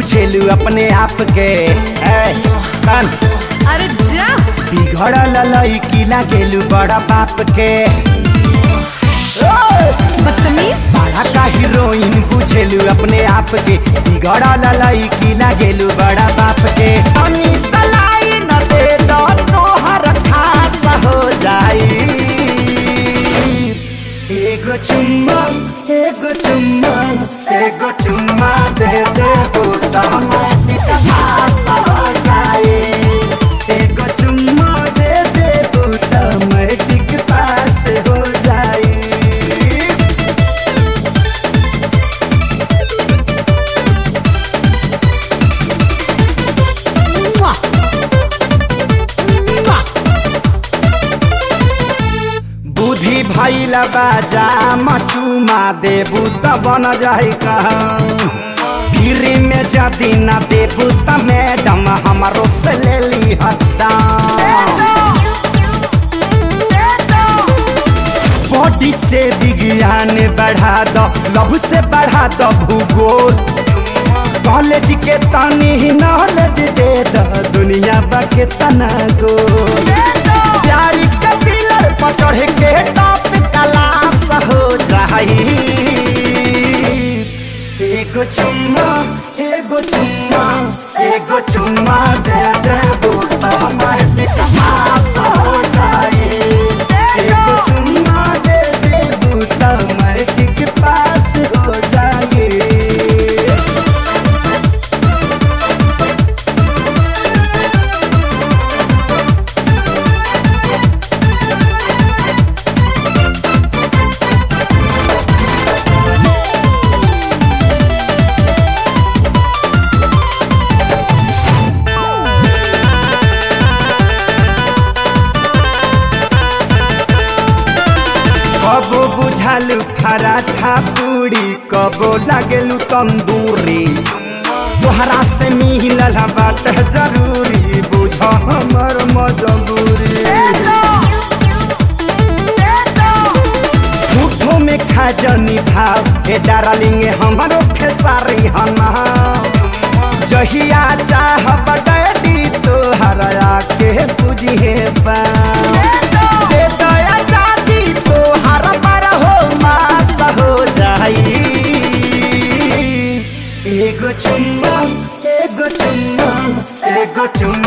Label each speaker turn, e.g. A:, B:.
A: बुझेलू अपने आप के ए, सन
B: अरे जा
A: बिगड़ल लड़की लागेलू बड़ा बाप के
B: बदतमीज
A: बड़ा का हीरोइन बुझेलू अपने आप के बिगड़ल लड़की लागेलू बड़ा बाप के तनी सलाई न दे दो तोहर खास हो जाई एगो चुम्मा एगो चुम्मा एगो चुम्मा दे दे बूटा पास हो जाए एगो चुम्मा दे दे बूटा मैट्रिक पास हो जाए बुद्धि भैल बाजा मचुमा देबू त बन जाई कहूँ फिर में जदी न देबू त मैडम हमारो से ले ली हत्ता बॉडी से विज्ञान बढ़ा दो लव से बढ़ा दो भूगोल कॉलेज के तनी नॉलेज दे दो दुनिया बा के तना गोल प्यारी के पिलर पर चढ़ के टॉप क्लास हो जाई एगो चुम्मा एगो चुम्मा एगो चुम्मा दे दे बूटा हमारे पास हो जाई एगो चुम्मा दे दे बूटा हमारे पास हो जाई कबो बुझालू पराठा पूरी कबो लागेलू तंदूरी तोहरा से मिलल बात जरूरी बुझ हमर मजबूरी झूठो में खा जनी भाव हे डार्लिंग हमरो खेसारी हना जहिया चाह बडडी तोहरा के बुझे पा दे दया जाती तोहर पर हो मास हो जाई एगो चुम्मा एगो चुम्मा एगो चुम्मा